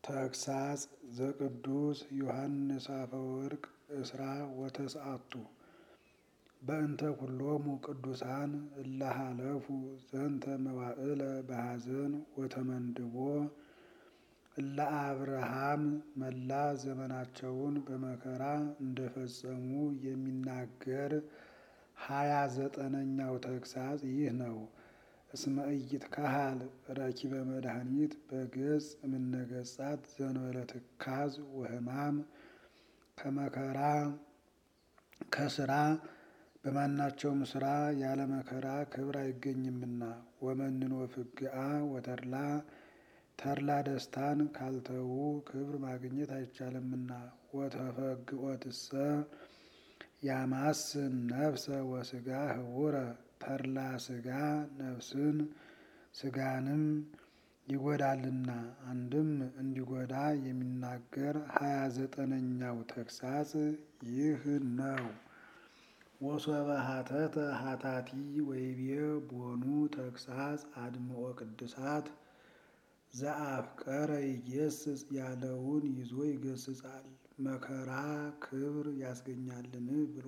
ተግሳጽ ዘቅዱስ ዮሐንስ አፈወርቅ እስራ ወተስዓቱ በእንተ ኩሎሙ ቅዱሳን እለ ሀለፉ ዘንተ መዋዕለ በሐዘን ወተመንድቦ እለ አብርሃም መላ ዘመናቸውን በመከራ እንደፈጸሙ የሚናገር ሀያ ዘጠነኛው ተግሳጽ ይህ ነው። እስመ ኢይትከሀል ረኪበ መድኃኒት በገጽ እምነገጻት ዘንበለ ትካዝ ወሕማም ከመከራ ከስራ በማናቸውም ስራ ያለ መከራ ክብር አይገኝምና ወመንኖ ፍግአ ወተድላ ተድላ ደስታን ካልተዉ ክብር ማግኘት አይቻልምና ወተፈግኦትሰ ያማስን ነፍሰ ወስጋ ህቡረ ተድላ ስጋ ነፍስን ስጋንም ይጎዳልና አንድም እንዲጎዳ የሚናገር ሀያ ዘጠነኛው ተግሳጽ ይህ ነው። ወሶበ ሀተተ ሀታቲ ወይቤ ቦኑ ተግሳጽ አድምኦ ቅዱሳት ዘአፍቀረ ይጌስጽ ያለውን ይዞ ይገስጻል። መከራ ክብር ያስገኛልን ብሎ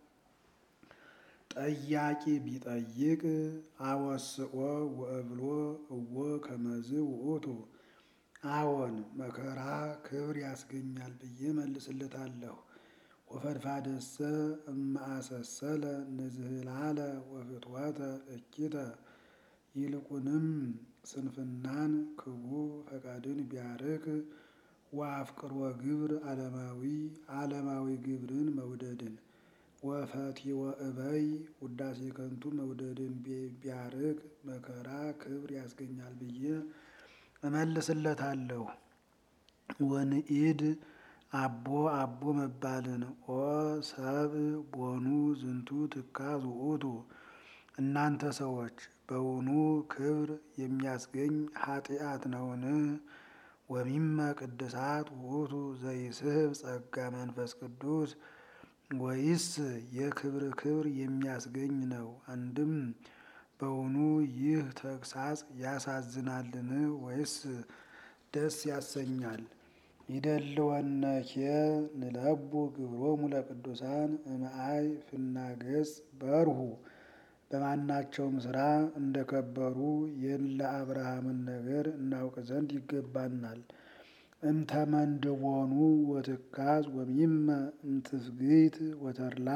ጠያቂ ቢጠይቅ አወስኦ ወእብሎ እወ ከመዝ ውእቱ አዎን መከራ ክብር ያስገኛል ብዬ መልስለታለሁ። ወፈድፋደሰ እማአሰሰለ ንዝህላለ ወፍትወተ እኪተ ይልቁንም ስንፍናን ክቡ ፈቃድን ቢያርቅ ወአፍቅሮ ግብር ዓለማዊ ዓለማዊ ግብርን መውደድን ወፈቲወ እበይ ውዳሴ ከንቱ መውደድን ቢያርቅ መከራ ክብር ያስገኛል ብዬ እመልስለታለሁ። ወንኢድ አቦ አቦ መባልን ኦ ሰብ ቦኑ ዝንቱ ትካዝ ውእቱ እናንተ ሰዎች በውኑ ክብር የሚያስገኝ ኃጢአት ነውን? ወሚመ ቅድሳት ውእቱ ዘይስሕብ ጸጋ መንፈስ ቅዱስ ወይስ የክብር ክብር የሚያስገኝ ነው? አንድም በውኑ ይህ ተግሳጽ ያሳዝናልን ወይስ ደስ ያሰኛል? ይደልወነኬ ንለቡ ግብሮሙ ለቅዱሳን እምአይ ፍናገጽ በርሁ በማናቸውም ስራ እንደከበሩ የእለ አብርሃምን ነገር እናውቅ ዘንድ ይገባናል። እምተመንድቦኑ ወትካዝ ወሚመ እምትፍግት ወተድላ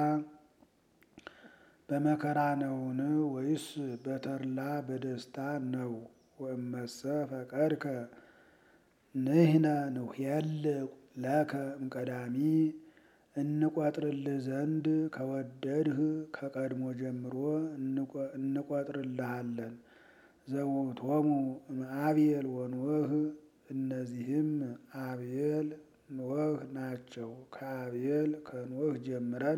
በመከራ ነውን ወይስ በተድላ በደስታ ነው? ወእመሰ ፈቀድከ ንሕነ ንኄልቅ ለከ እምቀዳሚ እንቆጥርልህ ዘንድ ከወደድህ ከቀድሞ ጀምሮ እንቆጥርልሃለን። ዘውእቶሙ እምአብየል ወኖህ እነዚህም አብየል ኖህ ናቸው። ከአብየል ከኖህ ጀምረን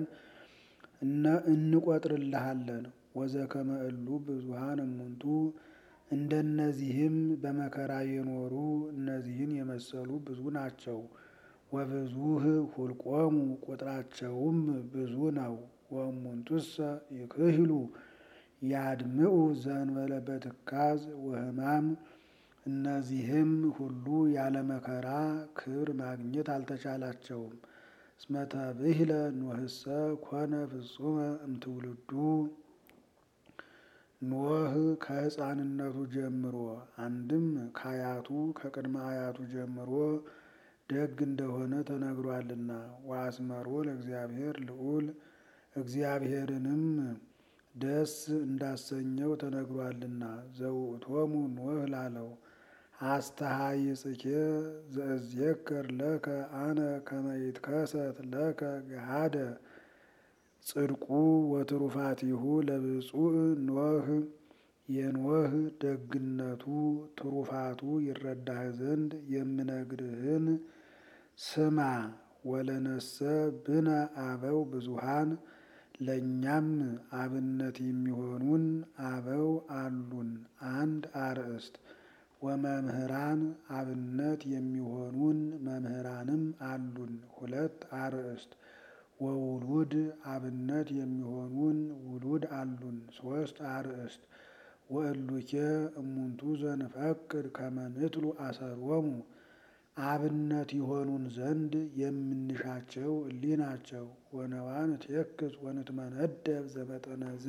እንቆጥርልሃለን። ወዘከመ እሉ ብዙኃን እሙንቱ እንደነዚህም በመከራ የኖሩ እነዚህን የመሰሉ ብዙ ናቸው። ወብዙህ ሁልቆሙ ቁጥራቸውም ብዙ ነው። ወእሙንቱሰ ይክህሉ ያድምዑ ዘእንበለ በትካዝ ወሕማም እነዚህም ሁሉ ያለ መከራ ክብር ማግኘት አልተቻላቸውም። እስመ ተብህለ ኖህሰ ኮነ ፍጹመ እምትውልዱ ኖህ ከሕፃንነቱ ጀምሮ አንድም ከአያቱ ከቅድመ አያቱ ጀምሮ ደግ እንደሆነ ተነግሯልና። ወአስመሮ ለእግዚአብሔር ልዑል እግዚአብሔርንም ደስ እንዳሰኘው ተነግሯልና። ዘውእቶሙ ኖህ ላለው አስተሃይጽኬ ዘእዜከር ለከ አነ ከመ ይትከሰት ለከ ገሃደ ጽድቁ ወትሩፋቲሁ ለብፁዕ ኖህ የኖህ ደግነቱ ትሩፋቱ ይረዳህ ዘንድ የምነግርህን ስማ። ወለነሰ ብነ አበው ብዙኃን ለእኛም አብነት የሚሆኑን አበው አሉን አንድ አርእስት። ወመምህራን አብነት የሚሆኑን መምህራንም አሉን ሁለት አርእስት። ወውሉድ አብነት የሚሆኑን ውሉድ አሉን ሶስት አርእስት። ወእሉኬ እሙንቱ ዘንፈቅድ ከመ ንትሉ አሰሮሙ አብነት ይሆኑን ዘንድ የምንሻቸው እሊህ ናቸው። ወነዋን ትየክስ ወንትመነደብ ዘመጠነዝ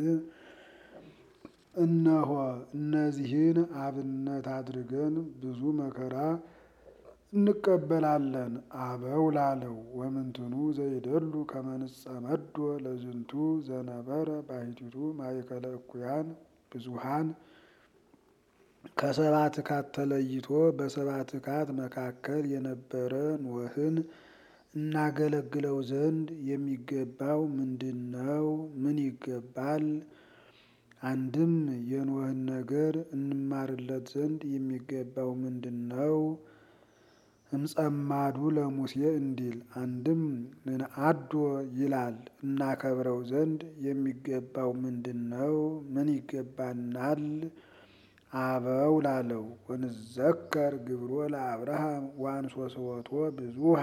እነሆ እነዚህን አብነት አድርገን ብዙ መከራ እንቀበላለን። አበው ላለው ወምንትኑ ዘይደሉ ከመንጸመዶ ለዝንቱ ዘነበረ ባሕቲቱ ማእከለ እኩያን ብዙሃን ከሰባ ትካት ተለይቶ በሰባ ትካት መካከል የነበረ ኖህን እናገለግለው ዘንድ የሚገባው ምንድን ነው? ምን ይገባል? አንድም የኖህን ነገር እንማርለት ዘንድ የሚገባው ምንድን ነው? እምጸማዱ ለሙሴ እንዲል አንድም ንንአዶ ይላል እናከብረው ዘንድ የሚገባው ምንድን ነው? ምን ይገባናል? አበው ላለው ወንዘከር ግብሮ ለአብርሃም ወአንሶስወቶ ብዙሃ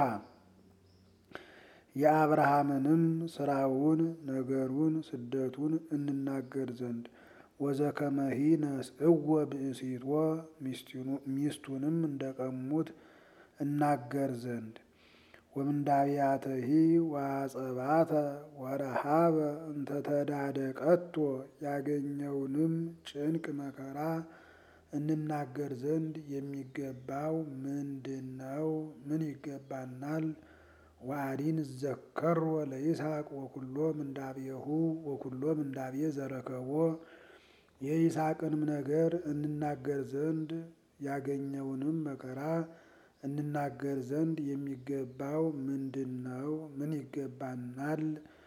የአብርሃምንም ስራውን ነገሩን ስደቱን እንናገር ዘንድ ወዘከመሂ ነስእዎ ብእሲቶ ሚስቱንም እንደቀሙት እናገር ዘንድ ወምንዳብያተሂ ወአጸባተ ወረሃበ እንተተዳደቀቶ ያገኘውንም ጭንቅ መከራ እንናገር ዘንድ የሚገባው ምንድን ነው? ምን ይገባናል? ወአዲን ዘከሮ ለይስሐቅ ወኩሎ ምንዳቤሁ ወኩሎ ምንዳቤ ዘረከቦ የይስሐቅንም ነገር እንናገር ዘንድ ያገኘውንም መከራ እንናገር ዘንድ የሚገባው ምንድን ነው? ምን ይገባናል?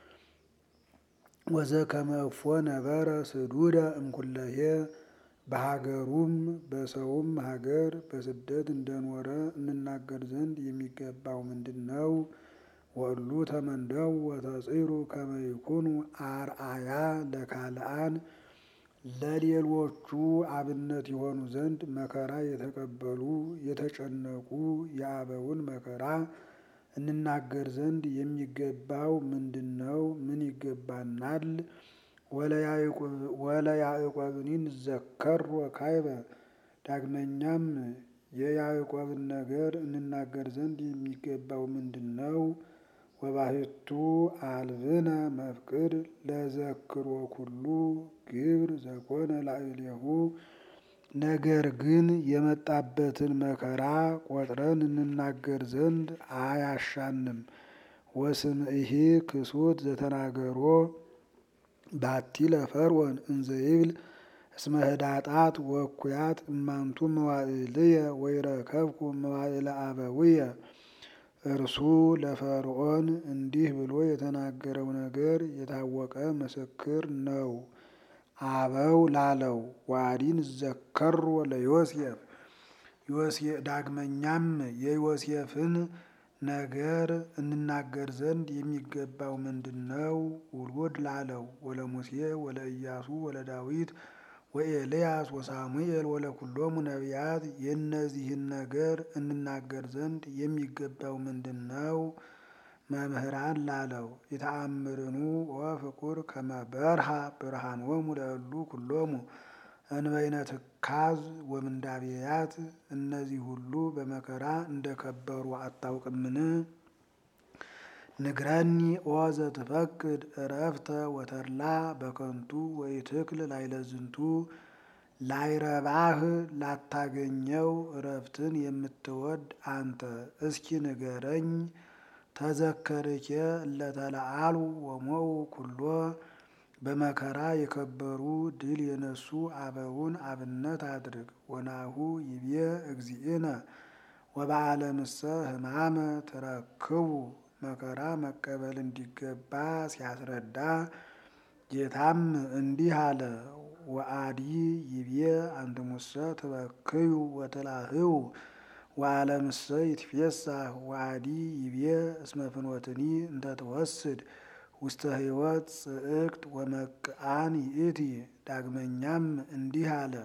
ወዘከመ እፎ ነበረ ስዱደ እምኩለሄ በሀገሩም በሰውም ሀገር በስደት እንደኖረ እንናገር ዘንድ የሚገባው ምንድን ነው? ወእሉ ተመንደው ወተጽሩ ከመ ይኩኑ አርአያ ለካልአን ለሌሎቹ አብነት የሆኑ ዘንድ መከራ የተቀበሉ የተጨነቁ የአበውን መከራ እንናገር ዘንድ የሚገባው ምንድን ነው? ምን ይገባናል? ወለያዕቆብኒ ዘከሮ ካይበ ዳግመኛም የያዕቆብን ነገር እንናገር ዘንድ የሚገባው ምንድን ነው? ወባሕቱ አልብነ መፍቅድ ለዘክሮ ኩሉ ግብር ዘኮነ ላዕሌሁ ነገር ግን የመጣበትን መከራ ቆጥረን እንናገር ዘንድ አያሻንም። ወስምዒሂ ክሱት ዘተናገሮ ባቲ ለፈርዖን እንዘ ይብል እስመ ህዳጣት ወእኩያት እማንቱ መዋዕልየ ወይረከብኩ መዋዕለ አበውየ እርሱ ለፈርዖን እንዲህ ብሎ የተናገረው ነገር የታወቀ ምስክር ነው። አበው ላለው ዋዲን ዘከሮ ለዮሴፍ ዳግመኛም የዮሴፍን ነገር እንናገር ዘንድ የሚገባው ምንድን ነው? ውሉድ ላለው ወለሙሴ ወለኢያሱ ወለዳዊት ወኤልያስ ወሳሙኤል ወለኩሎሙ ነቢያት የእነዚህን ነገር እንናገር ዘንድ የሚገባው ምንድን ነው? መምህራን ላለው የተአምርኑ ወፍቁር ከመ በርሃ ብርሃኖሙ ለእሉ ኩሎሙ እንበይነ ትካዝ ወምንዳቤያት እነዚህ ሁሉ በመከራ እንደከበሩ አታውቅምን? ንግረኒ ኦ ዘትፈቅድ እረፍተ ወተድላ በከንቱ ወኢትክል ላይለዝንቱ ላይረባህ ላታገኘው እረፍትን የምትወድ አንተ እስኪ ንገረኝ። ተዘከርኬ እለተለአሉ ወሞው ኩሎ በመከራ የከበሩ ድል የነሱ አበውን አብነት አድርግ። ወናሁ ይቤ እግዚእነ ወበዓለምሰ ሕማመ ትረክቡ መከራ መቀበል እንዲገባ ሲያስረዳ ጌታም እንዲህ አለ። ወአዲ ይቤ አንትሙሰ ትበክዩ ወትላህዩ ወዓለምሰ ይትፌሳህ ወአዲ ይቤ እስመ ፍኖትኒ እንተ ትወስድ ውስተ ሕይወት ጽእቅት ወመቅአን ይእቲ። ዳግመኛም እንዲህ አለ።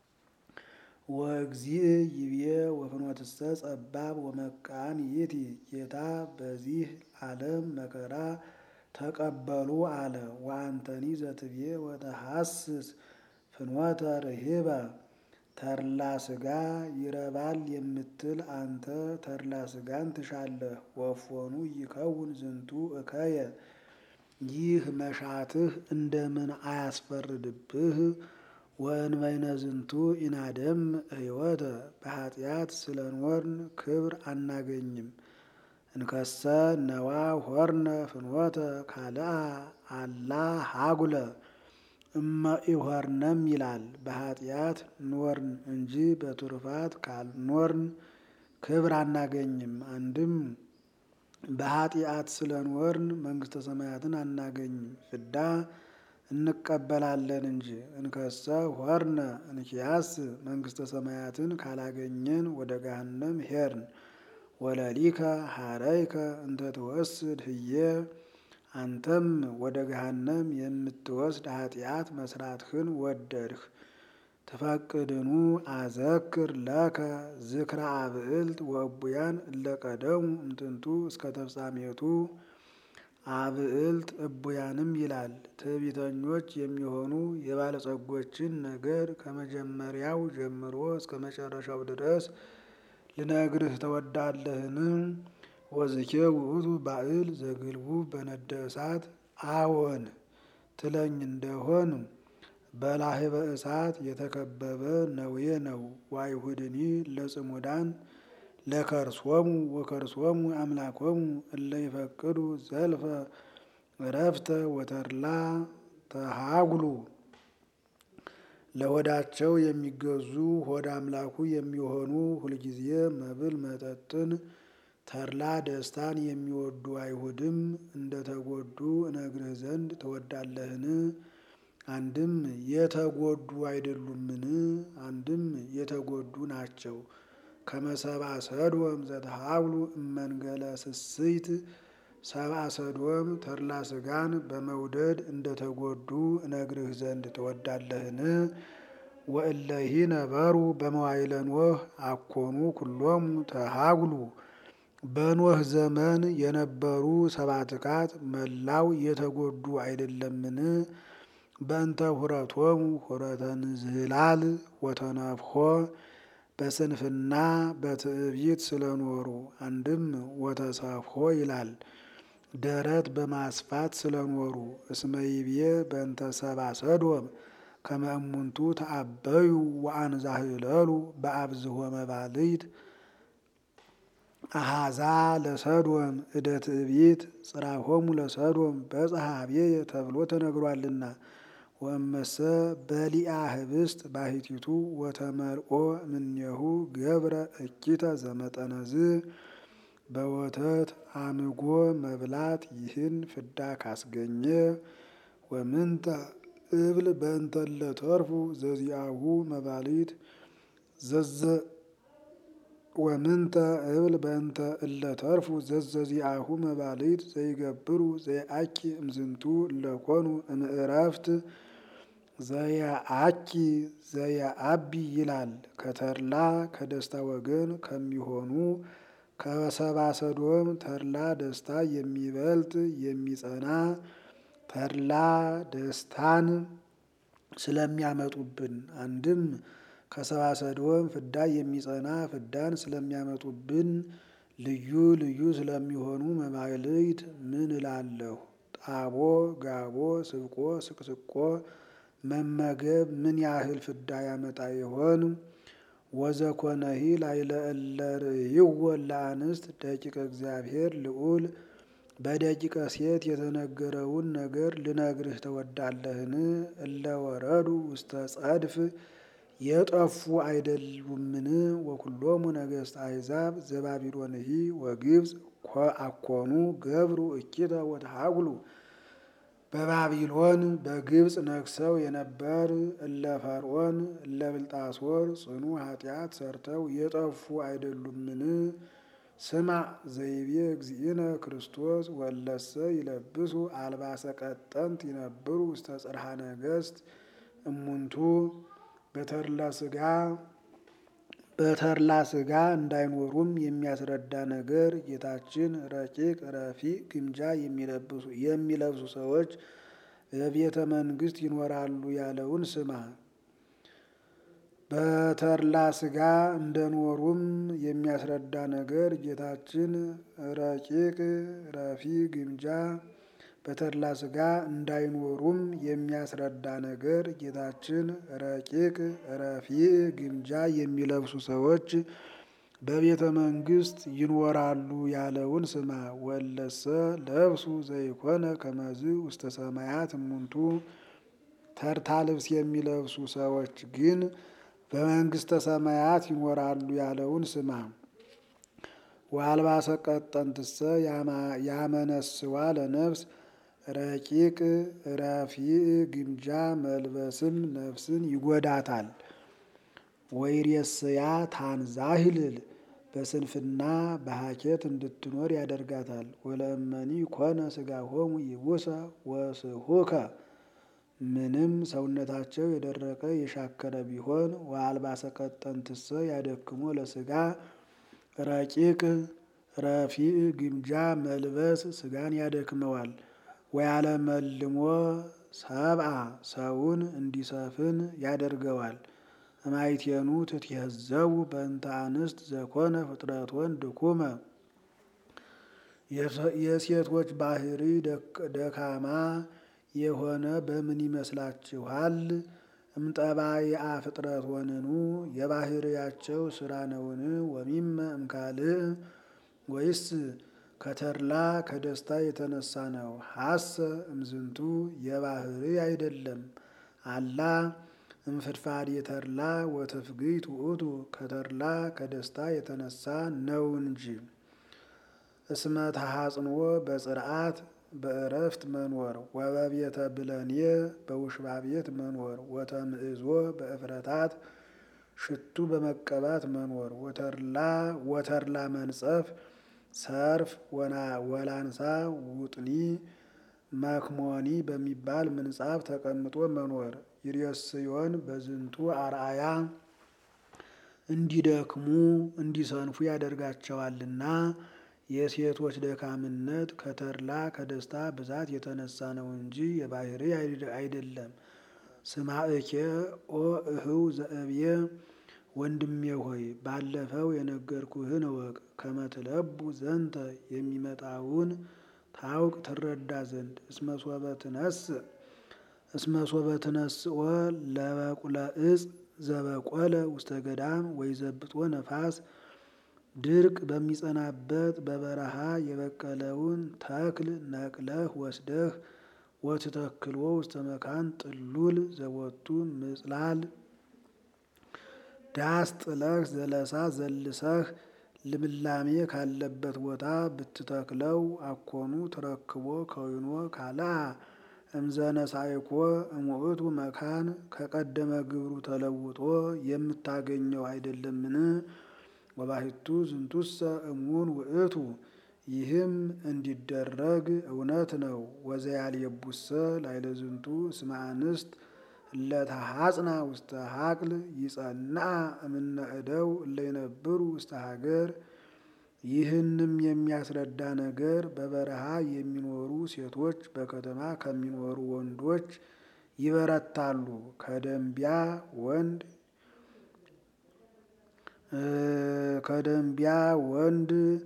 ወእግዚእ ይቤ ወፍኖትሰ ጸባብ ወመቃን ይእቲ። ጌታ በዚህ ዓለም መከራ ተቀበሉ አለ። ወአንተኒ ዘትቤ ወተሐስስ ፍኖተ ርሂበ ተድላ ሥጋ ይረባል የምትል አንተ ተድላ ሥጋን ትሻለህ። ወፎኑ ይከውን ዝንቱ እከየ ይህ መሻትህ እንደምን አያስፈርድብህ? ወእንበይነ ዝንቱ ኢናደም ሕይወተ በኃጢአት ስለኖርን ክብር አናገኝም። እንከሰ ነዋ ሆርነ ፍኖተ ካልአ አላ ሀጉለ እመ ኢሆርነም ይላል። በኃጢአት ኖርን እንጂ በትሩፋት ካልኖርን ክብር አናገኝም። አንድም በኃጢአት ስለኖርን መንግሥተ ሰማያትን አናገኝም፣ ፍዳ እንቀበላለን እንጂ። እንከሰ ሆርነ እንኪያስ መንግሥተ ሰማያትን ካላገኘን ወደ ገሃነም ሄርን። ወለሊከ ሀረይከ እንተ ትወስድ ህየ አንተም ወደ ገሃነም የምትወስድ ኃጢአት መስራትህን ወደድህ። ትፈቅድኑ አዘክር ለከ ዝክረ አብዕልት ወእቡያን እለቀደሙ እምጥንቱ እስከ ተፍጻሜቱ አብዕልት እቡያንም ይላል። ትዕቢተኞች የሚሆኑ የባለጸጎችን ነገር ከመጀመሪያው ጀምሮ እስከ መጨረሻው ድረስ ልነግርህ ተወዳለህን? ወዝኬ ውእቱ ባዕል ዘግልቡ በነደ እሳት አዎን ትለኝ እንደሆን በላህበ እሳት የተከበበ ነዌ ነው። ዋይሁድኒ ለጽሙዳን ለከርሶሙ ወከርሶሙ አምላኮሙ እለ ይፈቅዱ ዘልፈ እረፍተ ወተድላ ተሃጉሉ ለሆዳቸው የሚገዙ ሆድ አምላኩ የሚሆኑ ሁልጊዜ መብል መጠጥን ተድላ ደስታን የሚወዱ አይሁድም እንደተጎዱ እነግርህ ዘንድ ትወዳለህን? አንድም የተጎዱ አይደሉምን? አንድም የተጎዱ ናቸው። ከመሰብአ ሰዶም ዘተሃብሉ እመንገለ ስስይት ሰብአ ሰዶም ተድላ ሥጋን በመውደድ እንደተጎዱ እነግርህ ዘንድ ትወዳለህን? ወእለሂ ነበሩ በመዋዕለ ኖህ አኮኑ ኩሎሙ ተሃጉሉ በኖህ ዘመን የነበሩ ሰባትካት መላው የተጎዱ አይደለምን? በእንተ ሁረቶሙ ሁረተ ንዝህላል ወተነፍሖ በስንፍና በትዕቢት ስለኖሩ። አንድም ወተሰፍሖ ይላል ደረት በማስፋት ስለኖሩ። እስመ ይቤ በእንተ ሰብአ ሰዶም ከመ እሙንቱ ተአበዩ ወአንዛህለሉ በአብዝሖ መባልት አሃዛ ለሰዶም እደ ትዕቢት ጽራሆሙ ለሰዶም በጽሐ ኀቤየ ተብሎ ተነግሯልና። ወእመሰ በሊአ ህብስት ባሕቲቱ ወተመልኦ እምኔሁ ገብረ እኪተ ዘመጠነዝ በወተት አምጎ መብላት ይህን ፍዳ ካስገኘ ወምንተ እብል በእንተ እለተርፉ ዘዚአሁ መባሊት ዘዘ ወምንተ እብል በእንተ እለተርፉ ዘዘዚአሁ መባሊት ዘይገብሩ ዘየአኪ እምዝንቱ እለኮኑ እምዕረፍት ዘየአኪ ዘየአቢ ይላል። ከተድላ ከደስታ ወገን ከሚሆኑ ከሰብአ ሰዶም ተድላ ደስታ የሚበልጥ የሚጸና ተድላ ደስታን ስለሚያመጡብን አንድም ከሰብአ ሰዶም ፍዳ የሚጸና ፍዳን ስለሚያመጡብን ልዩ ልዩ ስለሚሆኑ መባልት ምን እላለሁ? ጣቦ ጋቦ ስብቆ ስቅስቆ መመገብ ምን ያህል ፍዳ ያመጣ ይሆን? ወዘኮነሂ ላዕለ እለ ርእይዎ ለአንስት ደቂቀ እግዚአብሔር ልዑል በደቂቀ ሴት የተነገረውን ነገር ልነግርህ ተወዳለህን? እለ ወረዱ ውስተ ጸድፍ የጠፉ አይደሉምን? ወኩሎሙ ነገሥተ አሕዛብ ዘባቢሎንሂ ወግብፅ አኮኑ ገብሩ እኪተ ወተሃጉሉ በባቢሎን በግብፅ ነግሰው የነበር እለ ፈርዖን እለ ብልጣሶር ጽኑ ኃጢአት ሰርተው የጠፉ አይደሉምን? ስማ ዘይቤ እግዚእነ ክርስቶስ ወለሰ ይለብሱ አልባሰ ቀጠንት ይነብሩ ውስተ ጽርሐ ነገሥት እሙንቱ በተድላ ሥጋ በተድላ ሥጋ እንዳይኖሩም የሚያስረዳ ነገር ጌታችን ረቂቅ ረፊቅ ግምጃ የሚለብሱ ሰዎች በቤተ መንግሥት ይኖራሉ ያለውን ስማ። በተድላ ሥጋ እንደኖሩም የሚያስረዳ ነገር ጌታችን ረቂቅ ረፊ ግምጃ በተድላ ሥጋ እንዳይኖሩም የሚያስረዳ ነገር ጌታችን ረቂቅ ረፊ ግምጃ የሚለብሱ ሰዎች በቤተ መንግስት ይኖራሉ ያለውን ስማ። ወለሰ ለብሱ ዘይኮነ ከመዝ ውስተ ሰማያት እሙንቱ ተርታ ልብስ የሚለብሱ ሰዎች ግን በመንግስተ ሰማያት ይኖራሉ ያለውን ስማ። ወአልባሰ ቀጠንትሰ ያመነስዋ ለነፍስ ረቂቅ ረፊዕ ግምጃ መልበስም ነፍስን ይጎዳታል። ወይሬስያ ታንዛሂልል በስንፍና በሀኬት እንድትኖር ያደርጋታል። ወለእመኒ ኮነ ሥጋሆሙ ይቡሰ ወስሑከ ምንም ሰውነታቸው የደረቀ የሻከረ ቢሆን ወአልባሰ ቀጠንትሰ ያደክሞ ለሥጋ ረቂቅ ረፊዕ ግምጃ መልበስ ሥጋን ያደክመዋል። ወያለመልሞ ሰብአ ሰውን እንዲሰፍን ያደርገዋል። እማይቴኑ ትትየዘቡ በእንተ አንስት ዘኮነ ፍጥረቶን ድኩመ የሴቶች ባህሪ ደካማ የሆነ በምን ይመስላችኋል? እምጠባይአ ፍጥረቶንኑ የባህርያቸው ስራ ነውን? ወሚመ እምካልእ ወይስ ከተድላ ከደስታ የተነሳ ነው? ሀሰ እምዝንቱ የባህሪ አይደለም። አላ እምፍድፋድ የተድላ ወትፍግይት ውእቱ ከተድላ ከደስታ የተነሳ ነው እንጂ። እስመ ተሐጽንኦ በጽርዓት በእረፍት መኖር ወበቤተ ብለኔ በውሽባ ቤት መኖር ወተምእዞ በእፍረታት ሽቱ በመቀባት መኖር ወተድላ ወተድላ መንጸፍ ሰርፍ ወላንሳ ውጥኒ መክሞኒ በሚባል ምንጻፍ ተቀምጦ መኖር ይሬስዮን በዝንቱ አርአያ እንዲደክሙ እንዲሰንፉ ያደርጋቸዋልና። የሴቶች ደካምነት ከተድላ ከደስታ ብዛት የተነሳ ነው እንጂ የባህሪ አይደለም። ስማዕኬ ኦ እህው ዘእብየ ወንድሜ ሆይ ባለፈው የነገርኩህን እወቅ። ከመትለቡ ዘንተ የሚመጣውን ታውቅ ትረዳ ዘንድ እስመሶበ ትነስእ እስመሶበ ትነስኦ ለበቁለ እጽ ዘበቆለ ውስተ ገዳም ወይዘብጦ ነፋስ ድርቅ በሚጸናበት በበረሃ የበቀለውን ተክል ነቅለህ ወስደህ ወትተክልዎ ውስተ መካን ጥሉል ዘቦቱ ምጽላል ዳስ ጥለህ ዘለሳ ዘልሰህ ልምላሜ ካለበት ቦታ ብትተክለው አኮኑ ትረክቦ ከዊኖ ካልአ እምዘነሳይኮ እሙእቱ መካን ከቀደመ ግብሩ ተለውጦ የምታገኘው አይደለምን? ወባሕቱ ዝንቱሰ እሙን ውእቱ ይህም እንዲደረግ እውነት ነው። ወዘያልየቡሰ ላዕለ ዝንቱ እስመ አንስት እለተሐጽና ውስተ ሀቅል ይጸንዓ እምነ እደው እለይነብሩ ውስተ ሀገር። ይህንም የሚያስረዳ ነገር በበረሃ የሚኖሩ ሴቶች በከተማ ከሚኖሩ ወንዶች ይበረታሉ። ከደንቢያ ወንድ ከደንቢያ ወንድ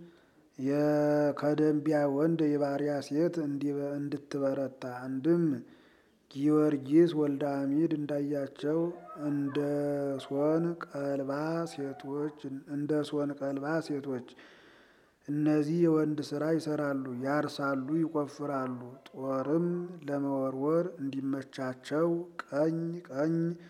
ከደንቢያ ወንድ የባሪያ ሴት እንድትበረታ አንድም ጊዮርጊስ ወልደ አሚድ እንዳያቸው እንደ ሶን ቀልባ ሴቶች እንደ ሶን ቀልባ ሴቶች እነዚህ የወንድ ስራ ይሰራሉ፣ ያርሳሉ፣ ይቆፍራሉ። ጦርም ለመወርወር እንዲመቻቸው ቀኝ ቀኝ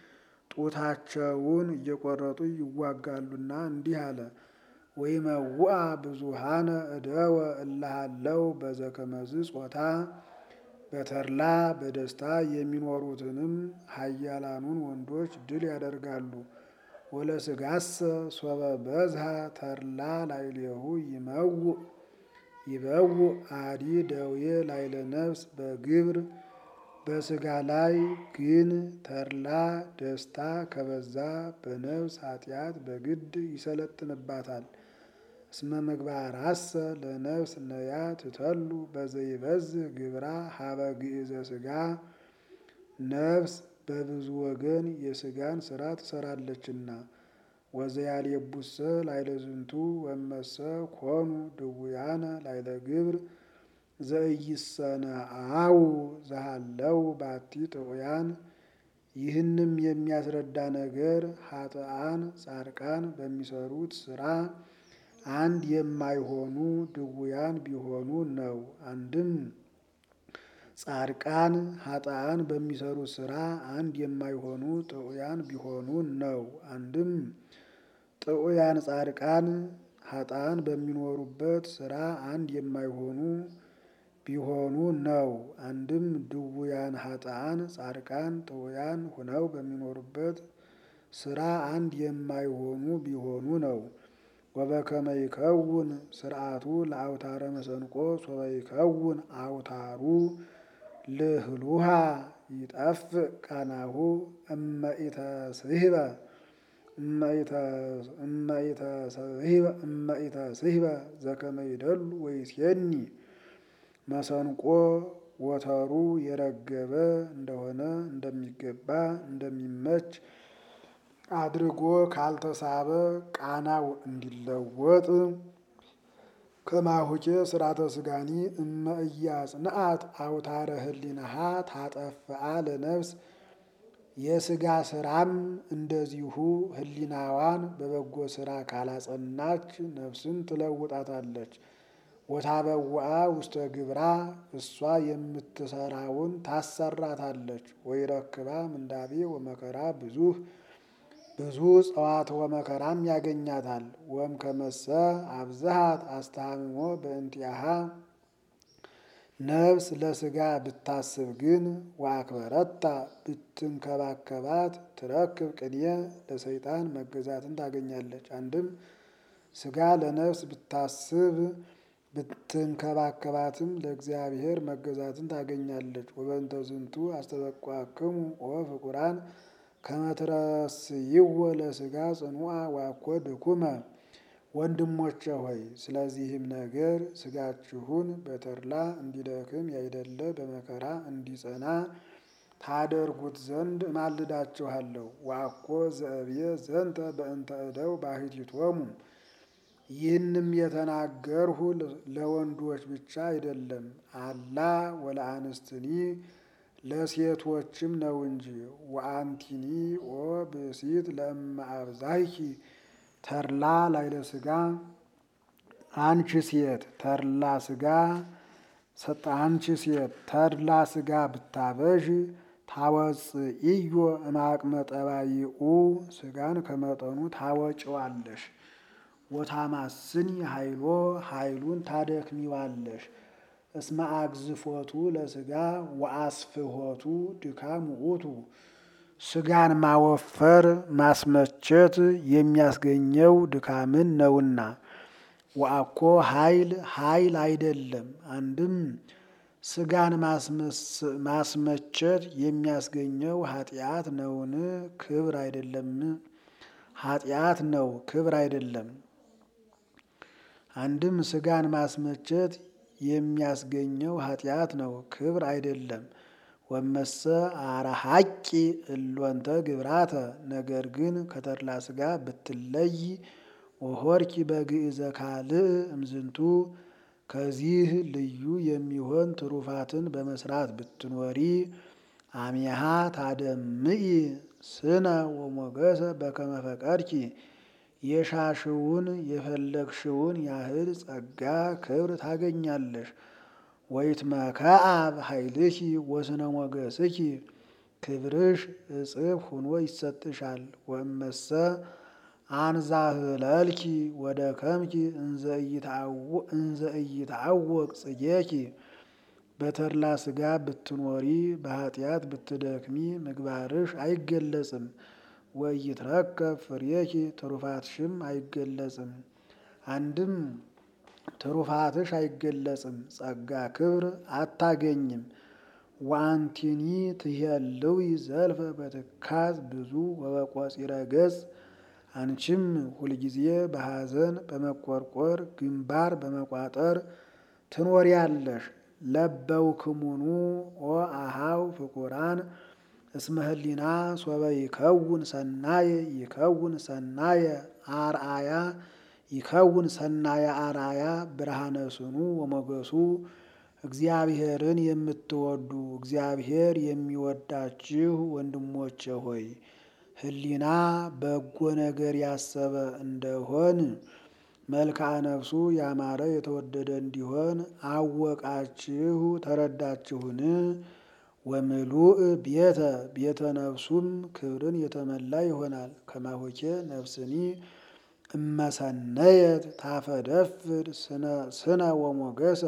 ጡታቸውን እየቆረጡ ይዋጋሉና እንዲህ አለ። ወይመውአ ብዙሃነ እደወ እልሃለው በዘከመዝ ጾታ በተድላ በደስታ የሚኖሩትንም ኃያላኑን ወንዶች ድል ያደርጋሉ። ወለስጋሰ ሶበ በዝሃ ተድላ ላዕሌሁ ይመውእ ይበውእ አዲ ደዌ ላዕለ ነፍስ በግብር በስጋ ላይ ግን ተድላ ደስታ ከበዛ በነፍስ ኃጢአት በግድ ይሰለጥንባታል። እስመ ምግባራሰ ለነፍስ ነያ ትተሉ በዘይበዝህ ግብራ ሀበ ግእዘ ስጋ ነፍስ በብዙ ወገን የሥጋን ሥራ ትሰራለችና። ወዘያልየቡሰ ላይለ ዝንቱ ወመሰ ኮኑ ድውያነ ላይለ ግብር ዘኢይሰነአው ዘሃለው ባቲ ጥዑያን። ይህንም የሚያስረዳ ነገር ኃጥአን ጻድቃን በሚሰሩት ሥራ አንድ የማይሆኑ ድውያን ቢሆኑ ነው። አንድም ጻድቃን ኃጥአን በሚሰሩት ሥራ አንድ የማይሆኑ ጥዑያን ቢሆኑ ነው። አንድም ጥዑያን ጻድቃን ኃጥአን በሚኖሩበት ሥራ አንድ የማይሆኑ ቢሆኑ ነው። አንድም ድውያን ኃጥአን ጻድቃን ጥዑያን ሁነው በሚኖሩበት ሥራ አንድ የማይሆኑ ቢሆኑ ነው። ወበከመ ይከውን ስርዓቱ ለአውታረ መሰንቆ ሶበ ይከውን አውታሩ ልህሉሃ ይጠፍእ ቃናሁ እመኢተስሕበ እመኢተስሕበ ዘከመ ይደሉ ወይሴኒ መሰንቆ ወተሩ የረገበ እንደሆነ እንደሚገባ እንደሚመች አድርጎ ካልተሳበ ቃናው እንዲለወጥ ከማሁቄ ስርዓተ ስጋኒ እመ ኢያጽንዓት አውታረ ህሊናሃ ታጠፍአ ለነፍስ የስጋ ስራም እንደዚሁ ህሊናዋን በበጎ ስራ ካላጸናች ነፍስን ትለውጣታለች። ወታበውአ ውስተ ግብራ እሷ የምትሰራውን ታሰራታለች። ወይረክባ ምንዳቤ ወመከራ ብዙህ ብዙ ጸዋት ወመከራም ያገኛታል። ወም ከመሰ አብዝሃት አስተሃምሞ በእንቲአሃ ነፍስ ለስጋ ብታስብ ግን ወአክበረታ ብትንከባከባት ትረክብ ቅንየ ለሰይጣን መገዛትን ታገኛለች። አንድም ስጋ ለነፍስ ብታስብ ብትንከባከባትም ለእግዚአብሔር መገዛትን ታገኛለች። ወበእንተ ዝንቱ አስተበቋክሙ ኦ ፍቁራን ከመትረስይዎ ለስጋ ጽኑዓ ዋኮ ድኩመ። ወንድሞቼ ሆይ ስለዚህም ነገር ስጋችሁን በተድላ እንዲደክም ያይደለ በመከራ እንዲጸና ታደርጉት ዘንድ እማልዳችኋለሁ። ዋኮ ዘእብየ ዘንተ በእንተ እደው ባሕቲቶሙ። ይህንም የተናገርሁ ለወንዶች ብቻ አይደለም፣ አላ ወለአንስትኒ ለሴቶችም ነው እንጂ። ወአንቲኒ ኦ ብእሲት ለእመ አብዛይኪ ተድላ ላይለ ስጋ አንቺ ሴት ተድላ ስጋ አንቺ ሴት ተድላ ስጋ ብታበዥ ታወፅኢዮ እማቅመ ጠባይኡ ስጋን ከመጠኑ ታወጭዋለሽ። ወታማስኒ ኃይሎ ኃይሉን ታደክሚዋለሽ። እስመ አግዝፎቱ ለስጋ ወአስፍሆቱ ድካም ውእቱ። ስጋን ማወፈር ማስመቸት የሚያስገኘው ድካምን ነውና። ወአኮ ኃይል ኃይል አይደለም። አንድም ስጋን ማስመቸት የሚያስገኘው ኃጢአት ነውን? ክብር አይደለም። ኃጢአት ነው፣ ክብር አይደለም። አንድም ስጋን ማስመቸት የሚያስገኘው ኃጢአት ነው፣ ክብር አይደለም። ወመሰ አረሃቂ እሎንተ ግብራተ ነገር ግን ከተድላ ስጋ ብትለይ ወሆርኪ በግእዘ ካልእ እምዝንቱ ከዚህ ልዩ የሚሆን ትሩፋትን በመስራት ብትኖሪ አሚሃ ታደምኢ ስነ ወሞገሰ በከመ ፈቀድኪ የሻሽውን የፈለግሽውን ያህል ጸጋ ክብር ታገኛለሽ። ወይትመከአብ ኃይልኪ ወስነ ሞገስኪ ክብርሽ እጽፍ ሁኖ ይሰጥሻል። ወእመሰ አንዛህለልኪ ወደ ከምኪ እንዘ ኢይትዐወቅ ጽጌኪ በተድላ ስጋ ብትኖሪ በኃጢአት ብትደክሚ ምግባርሽ አይገለጽም። ወኢይትረከብ ፍሬኪ ትሩፋትሽም አይገለጽም። አንድም ትሩፋትሽ አይገለጽም፣ ጸጋ ክብር አታገኝም። ወአንቲኒ ትሄልዊ ዘልፈ በትካዝ ብዙ ወበቆፂረ ገጽ አንቺም ሁልጊዜ በሐዘን በመቆርቆር ግንባር በመቋጠር ትኖሪያለሽ። ለበውክሙኑ ኦ አሃው ፍቁራን እስመ ህሊና ሶበ ይከውን ሰናየ ይከውን ሰናየ አርአያ ይከውን ሰናየ አርአያ ብርሃነ ስኑ ወሞገሱ እግዚአብሔርን የምትወዱ እግዚአብሔር የሚወዳችሁ ወንድሞቼ ሆይ ህሊና በጎ ነገር ያሰበ እንደሆን መልክዓ ነፍሱ ያማረ የተወደደ እንዲሆን አወቃችሁ ተረዳችሁን? ወምሉእ ቤተ ቤተ ነፍሱም ክብርን የተመላ ይሆናል። ከማሆኬ ነፍስኒ እመሰነየት ታፈደፍድ ስነ ወሞገሰ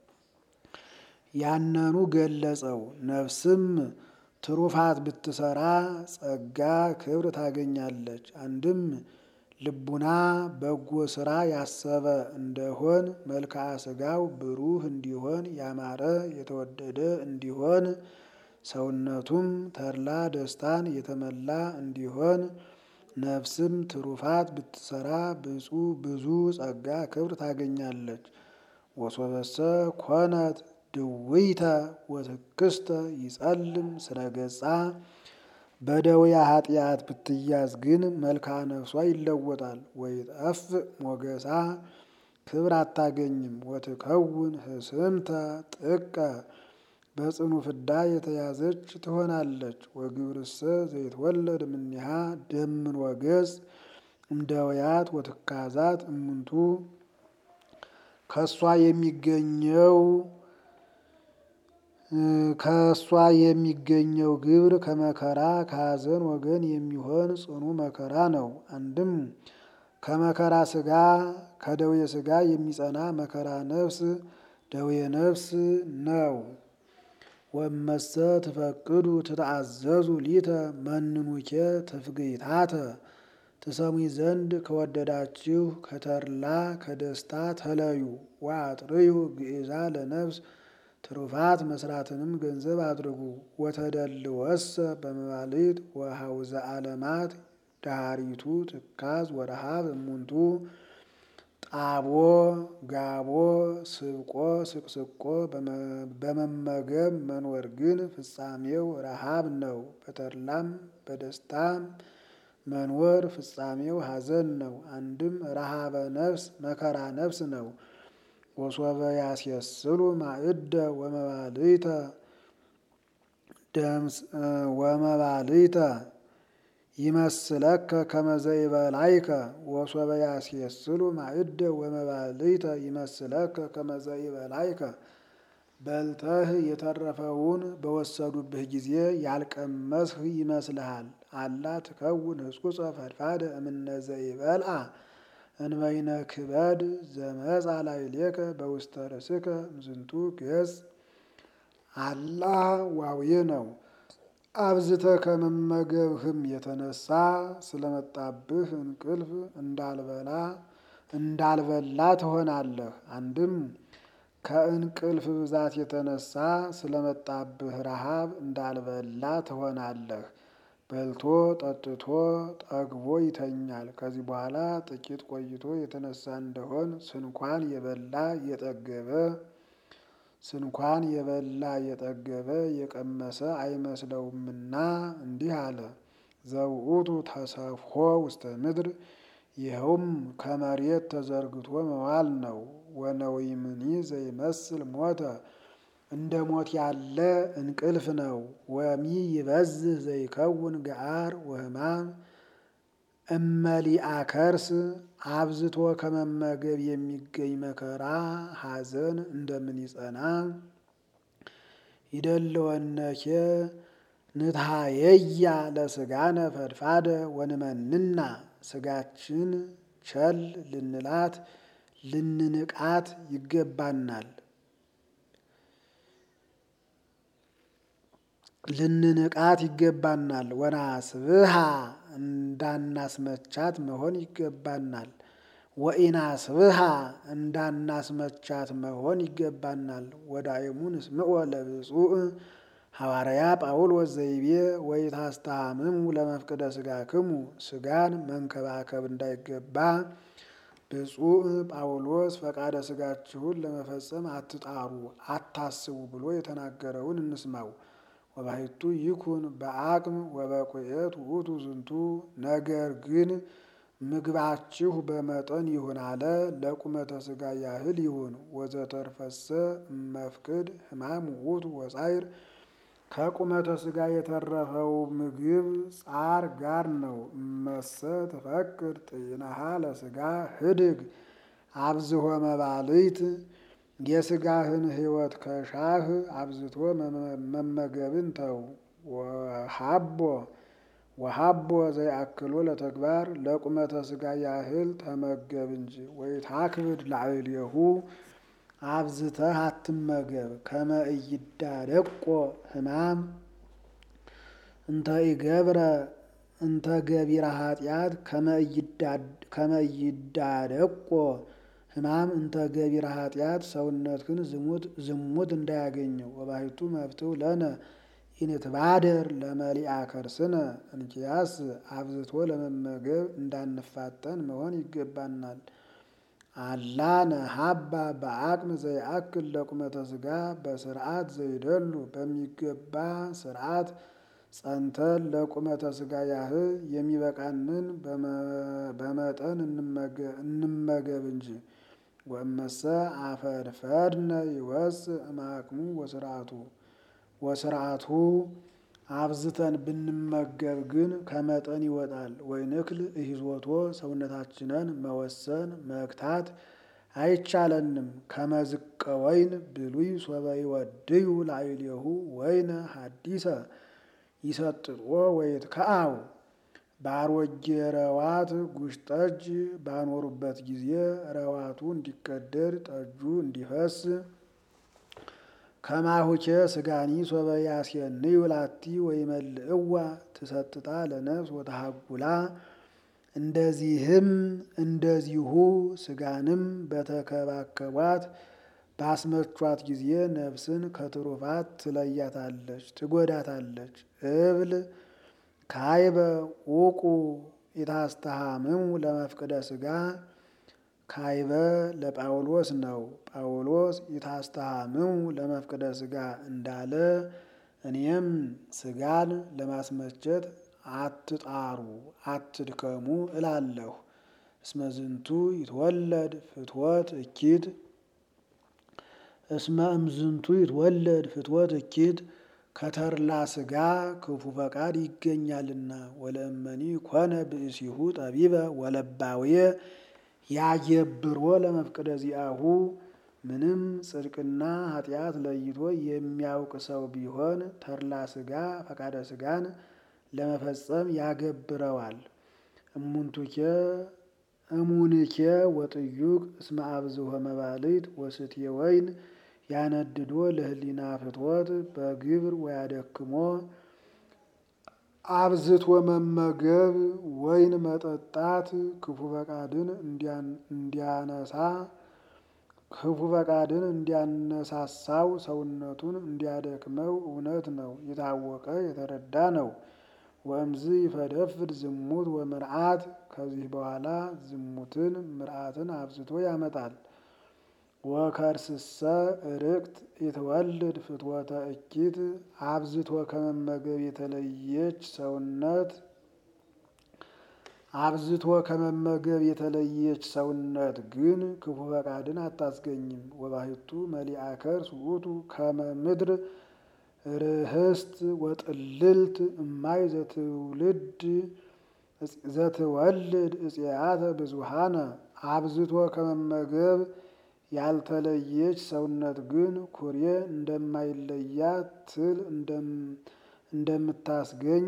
ያነኑ ገለጸው። ነፍስም ትሩፋት ብትሰራ ጸጋ ክብር ታገኛለች። አንድም ልቡና በጎ ስራ ያሰበ እንደሆን መልክዓ ስጋው ብሩህ እንዲሆን ያማረ የተወደደ እንዲሆን ሰውነቱም ተድላ ደስታን የተመላ እንዲሆን ነፍስም ትሩፋት ብትሰራ ብፁ ብዙ ጸጋ ክብር ታገኛለች። ወሶበሰ ኮነት ድውይተ ወትክስተ ይጸልም ስነገጻ በደውያ ኃጢአት ብትያዝ ግን መልክዓ ነፍሷ ይለወጣል። ወይጠፍእ ሞገሳ ክብር አታገኝም። ወትከውን ህስምተ ጥቀ በጽኑ ፍዳ የተያዘች ትሆናለች። ወግብርሰ ዘይትወለድ እምኔሃ ደምን ወገጽ እምደውያት ወትካዛት እሙንቱ ከእሷ የሚገኘው ከእሷ የሚገኘው ግብር ከመከራ ከሐዘን ወገን የሚሆን ጽኑ መከራ ነው። አንድም ከመከራ ስጋ ከደዌ ስጋ የሚጸና መከራ ነፍስ ደዌ ነፍስ ነው። ወመሰ ትፈቅዱ ትተአዘዙ ሊተ መንኑኬ ትፍግይታተ ትሰሙኝ ዘንድ ከወደዳችሁ ከተድላ ከደስታ ተለዩ። ወአጥርዩ ግእዛ ለነፍስ ትሩፋት መስራትንም ገንዘብ አድርጉ። ወተደልወሰ በመባልት ወሐውዘ ዓለማት ዳሪቱ ትካዝ ወረሃብ እሙንቱ ጣቦ ጋቦ ስብቆ ስቅስቆ በመመገብ መኖር ግን ፍጻሜው ረሃብ ነው። በተድላም በደስታም መኖር ፍጻሜው ሐዘን ነው። አንድም ረሃበ ነፍስ መከራ ነፍስ ነው። ወሶበ ያስየስሉ ማዕደ ወመባልይተ ደምስ ወመባልይተ ይመስለከ ከመዘ ይበላይከ ወሶበ ያስየስሉ ማዕደ ወመባልይተ ይመስለከ ከመዘ ይበላይከ በልተህ የተረፈውን በወሰዱብህ ጊዜ ያልቀመስህ ይመስልሃል። አላ ትከውን ህስኩፀ ፈድፋደ እምነዘ ይበልአ እንበይነ ክበድ ዘመጻ ላዕሌከ በውስተ ርእስከ እምዝንቱ ገጽ አላ ዋውየ ነው። አብዝተ ከመመገብህም የተነሳ ስለመጣብህ እንቅልፍ እንዳልበላ እንዳልበላ ትሆናለህ። አንድም ከእንቅልፍ ብዛት የተነሳ ስለመጣብህ ረሃብ እንዳልበላ ትሆናለህ። በልቶ ጠጥቶ ጠግቦ ይተኛል። ከዚህ በኋላ ጥቂት ቆይቶ የተነሳ እንደሆን ስንኳን የበላ የጠገበ ስንኳን የበላ የጠገበ የቀመሰ አይመስለውምና እንዲህ አለ። ዘውእቱ ተሰፍሖ ውስተ ምድር ይኸውም ከመሬት ተዘርግቶ መዋል ነው። ወነዊምኒ ዘይመስል ሞተ እንደ ሞት ያለ እንቅልፍ ነው። ወሚ ይበዝህ ዘይከውን ገዓር ወሕማም እመሊአ ከርስ አብዝቶ ከመመገብ የሚገኝ መከራ ሐዘን እንደምን ይጸና። ይደልወነኬ ንትሃየያ ለስጋነ ፈድፋደ ወንመንና ስጋችን ቸል ልንላት ልንንቃት ይገባናል ልንንቃት ይገባናል። ወናስብሃ እንዳናስመቻት መሆን ይገባናል። ወኢናስብሃ እንዳናስመቻት መሆን ይገባናል። ወዳእሙ ንስምዖ ለብፁዕ ሐዋርያ ጳውሎስ ዘይቤ ወኢታስተሃምሙ ለመፍቅደ ሥጋክሙ ሥጋን መንከባከብ እንዳይገባ ብፁዕ ጳውሎስ ፈቃደ ሥጋችሁን ለመፈጸም አትጣሩ፣ አታስቡ ብሎ የተናገረውን እንስማው። ወባሕቱ ይኩን በአቅም ወበቁኤት ውእቱ ዝንቱ ነገር ግን ምግባችሁ በመጠን ይሁን አለ። ለቁመተ ሥጋ ያህል ይሁን። ወዘተርፈሰ እመፍቅድ ሕማም ውእቱ ወጻይር ከቁመተ ሥጋ የተረፈው ምግብ ጻር ጋር ነው። እመሰ ትፈቅድ ጤናሃ ለሥጋ ህድግ አብዝሆ መባልት የሥጋህን ሕይወት ከሻህ አብዝቶ መመገብን ተው። ወሃቦ ወሃቦ ዘይአክሎ ለተግባር ለቁመተ ሥጋ ያህል ተመገብ እንጂ ወይታክብድ ላዕሌሁ አብዝተህ አትመገብ። ከመ ኢይዳደቆ ሕማም እንተ ኢገብረ እንተ ገቢረ ኃጢአት ከመ ኢይዳደቆ ሕማም እንተ ገቢረ ኃጢአት ሰውነትህን ዝሙት እንዳያገኘው። ወባሕቱ መፍትው ለነ ኢንትባደር ለመሊአ ከርስነ እንኪያስ አብዝቶ ለመመገብ እንዳንፋጠን መሆን ይገባናል። አላ ነሃባ በአቅም ዘይአክል ለቁመተ ሥጋ በስርዓት ዘይደሉ በሚገባ ስርዓት ጸንተን ለቁመተ ሥጋ ያህል የሚበቃንን በመጠን እንመገብ እንጂ። ወእመሰ አፈድፈድነ ይወፅእ እምአቅሙ ወስርዓቱ ወስርዓቱ አብዝተን ብንመገብ ግን ከመጠን ይወጣል። ወይንክል እሂዞቶ ሰውነታችንን መወሰን መግታት አይቻለንም። ከመዝቀ ወይን ብሉይ ሶበ ይወድዩ ላዕሌሁ ወይነ ሐዲሰ ይሰጥጦ ወይትከአው በአሮጌ ረዋት ጉሽ ጠጅ ባኖሩበት ጊዜ ረዋቱ እንዲቀደድ ጠጁ እንዲፈስ ከማሁቼ ስጋኒ ሶበ ያስየንዩ ላቲ ወይመልእዋ ትሰጥታ ለነፍስ ወተሃጉላ እንደዚህም እንደዚሁ ስጋንም በተከባከቧት ባስመቿት ጊዜ ነፍስን ከትሩፋት ትለያታለች፣ ትጎዳታለች። እብል ካይበ ውቁ ኢታስተሃምሙ ለመፍቅደ ሥጋ ካይበ ለጳውሎስ ነው። ጳውሎስ ኢታስተሃምሙ ለመፍቅደ ሥጋ እንዳለ እኔም ሥጋን ለማስመቸት አትጣሩ አትድከሙ እላለሁ። እስመ ዝንቱ ይትወለድ ፍትወት እኪት እስመ እምዝንቱ ይትወለድ ፍትወት እኪት ከተርላ ሥጋ ክፉ ፈቃድ ይገኛልና። ወለእመኒ ኮነ ብእሲሁ ጠቢበ ወለባውየ ያየብሮ ለመፍቅደ ዚአሁ ምንም ጽድቅና ኃጢአት ለይቶ የሚያውቅ ሰው ቢሆን ተርላ ሥጋ ፈቃደ ሥጋን ለመፈጸም ያገብረዋል። እሙንቱኬ እሙንኬ ወጥዩቅ እስመ አብዝሆ መባልት ወስትየ ወይን ያነድዶ ለህሊና ፍትወት በግብር ወያደክሞ አብዝቶ መመገብ ወይን መጠጣት ክፉ ፈቃድን እንዲያነሳ ክፉ ፈቃድን እንዲያነሳሳው ሰውነቱን እንዲያደክመው እውነት ነው፣ የታወቀ የተረዳ ነው። ወእምዝ ይፈደፍድ ዝሙት ወምርዓት ከዚህ በኋላ ዝሙትን ምርዓትን አብዝቶ ያመጣል። ወከርስሰ ርቅት የተወልድ ፍትወተ እኪት አብዝቶ ከመመገብ የተለየች ሰውነት አብዝቶ ከመመገብ የተለየች ሰውነት ግን ክፉ ፈቃድን አታስገኝም። ወባሕቱ መሊአ ከርስ ውእቱ ከመ ምድር ርህስት ወጥልልት እማይ ዘትውልድ ዘትወልድ እጽያተ ብዙሃነ አብዝቶ ከመመገብ ያልተለየች ሰውነት ግን ኩሬ እንደማይለያት ትል እንደምታስገኝ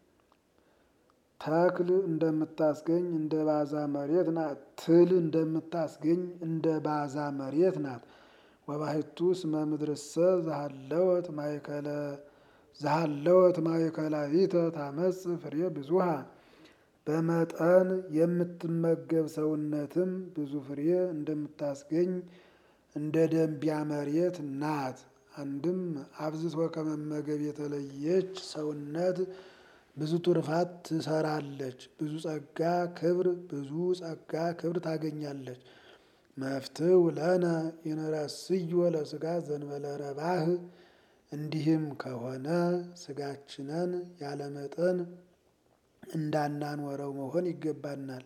ተክል እንደምታስገኝ እንደ ባዛ መሬት ናት። ትል እንደምታስገኝ እንደ ባዛ መሬት ናት። ወባሕቱ እስመ ምድርሰ ዘሃለወት ማእከለ ዘሃለወት ማእከላዊተ ታመጽእ ፍሬ ብዙሃ በመጠን የምትመገብ ሰውነትም ብዙ ፍሬ እንደምታስገኝ እንደ ደንቢያ መሬት ናት። አንድም አብዝቶ ከመመገብ የተለየች ሰውነት ብዙ ትሩፋት ትሰራለች። ብዙ ጸጋ ክብር ብዙ ጸጋ ክብር ታገኛለች። መፍትው ለነ ይንረስዮ ለሥጋ ዘንበለ ረባህ እንዲህም ከሆነ ስጋችንን ያለመጠን እንዳናኖረው መሆን ይገባናል።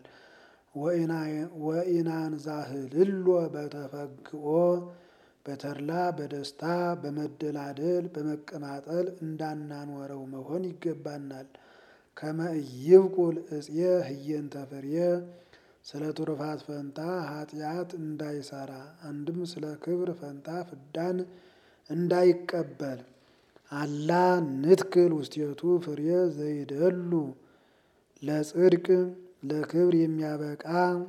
ወኢናንዛህልሎ በተፈግኦ በተድላ በደስታ በመደላደል በመቀማጠል እንዳናኖረው መሆን ይገባናል። ከመ ኢይብቁል እፄ ህየንተ ፍሬ ስለ ትሩፋት ፈንታ ኃጢአት እንዳይሰራ አንድም ስለ ክብር ፈንታ ፍዳን እንዳይቀበል አላ ንትክል ውስቴቱ ፍሬ ዘይደሉ ለጽድቅ ለክብር የሚያበቃ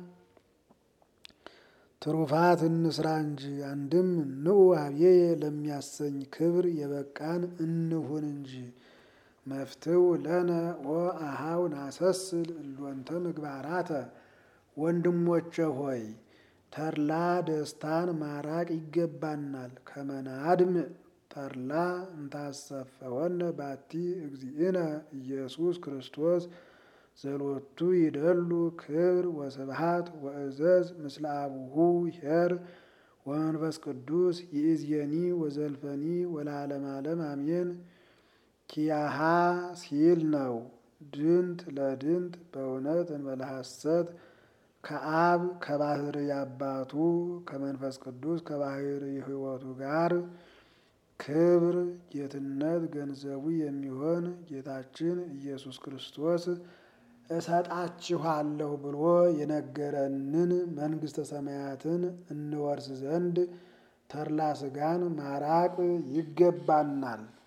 ትሩፋት እንስራ እንጂ አንድም ንዑ አብዬ ለሚያሰኝ ክብር የበቃን እንሁን እንጂ። መፍትው ለነ ወአሃው ናሰስል እሎንተ ምግባራተ ወንድሞቼ ሆይ ተድላ ደስታን ማራቅ ይገባናል። ከመናድም ተድላ እንታሰፈወነ ባቲ እግዚእነ ኢየሱስ ክርስቶስ ዘሎቱ ይደሉ ክብር ወስብሃት ወእዘዝ ምስለ አቡሁ ኄር ወመንፈስ ቅዱስ ይእዜኒ ወዘልፈኒ ወለዓለመ ዓለም አሜን። ኪያሃ ሲል ነው። ድንት ለድንት በእውነት እንበለ ሐሰት ከአብ ከባህር አባቱ ከመንፈስ ቅዱስ ከባህር ሕይወቱ ጋር ክብር ጌትነት ገንዘቡ የሚሆን ጌታችን ኢየሱስ ክርስቶስ እሰጣችኋለሁ ብሎ የነገረንን መንግሥተ ሰማያትን እንወርስ ዘንድ ተድላ ሥጋን ማራቅ ይገባናል።